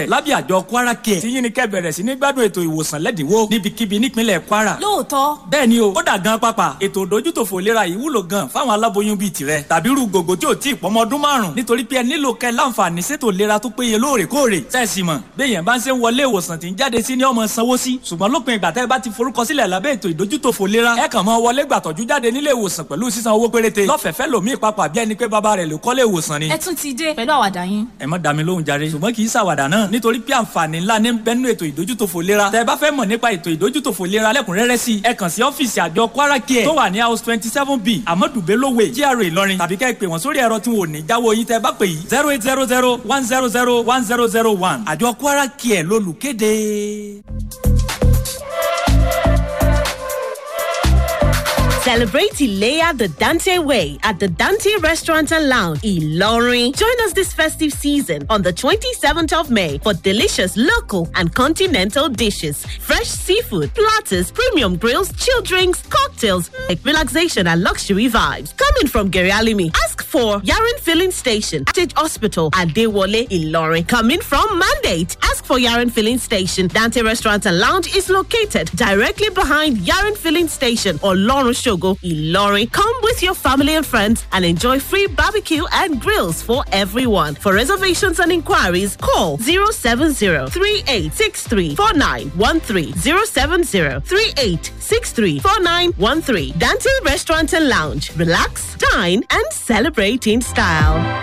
lábẹ́ àjọ kwara care tí yín ni kẹ́ bẹ̀rẹ̀ sí ní gbádùn ètò ìwòsàn lẹ́dínwó níbikíbi nípínlẹ̀ kwara. lóòótọ́ bẹ́ẹ̀ ni o kódà gan pápá ètò ìdójútòfò ìlera yìí wúlò gan fáwọn aláboyún bíi tirẹ̀ tàbí irú gògó tí ò tí ì pọ́mọ ọdún márùn nítorí pé ẹ nílò kẹ́ láǹfààní sétò ìlera tó péye lóòrèkóòrè sẹ́ẹ̀sì mọ̀ béèyàn bá ń ṣe ń wọlé ìwòsàn tí ń jáde sí ní ọmọ sanwó sí ṣùgbọ́n lópin ìgbà tẹ́ ẹ bá ti forúkọsílẹ̀ lábẹ́ ètò ìdójútòfò ìlera ẹ kàn máa wọlé gbàtọ́jú jáde nílé ìwòsàn pẹ̀lú sísan owó péréte lọ́fẹ̀ẹ́fẹ́ lòmíì papà bí ẹni pé bàbá rẹ̀ ló kọ́lé ìwòsàn ni. ẹ tún ti dé pẹ̀lú àwàdà yín. ẹ má dá mi lóhùn jàre ṣùgbọ́n kì í ṣàwàdà náà nítorí pé àǹfààní ńlá ní bẹ́nu ètò ìdójútòfò ìlera tẹ́ ẹ bá fẹ́ mọ̀ nípa ètò ìdójútòfò ìlera lẹ́kùnrẹ́rẹ́ sí ẹ kàn sí ọ́fíìsì àjọ kwara care tó wà ní house twenty seven b amadu bello way GRA ìlọrin tàbí kẹ́ ẹ pè wọ́n sórí ẹ̀rọ tí wọn ò ní jáwọ́ yín tẹ́ ẹ bá pè yìí zero eight zero zero one zero zero one zero zero one àjọ kwara care lólùkéde. Celebrate Ilea the Dante way at the Dante Restaurant and Lounge, Ilorin. Join us this festive season on the 27th of May for delicious local and continental dishes, fresh seafood, platters, premium grills, chill drinks, cocktails, relaxation and luxury vibes. Coming from Gerialimi, ask for Yaren Filling Station, Stage Hospital at Dewole, Ilorin. Coming from Mandate, ask for Yaren Filling Station. Dante Restaurant and Lounge is located directly behind Yaren Filling Station or Lawrence Shogo, Ilorin. Come with your family and friends and enjoy free barbecue and grills for everyone. For reservations and inquiries, call 070 3863 4913 070 3863 4913. Dante Restaurant and Lounge. Relax, dine, and celebrate in style.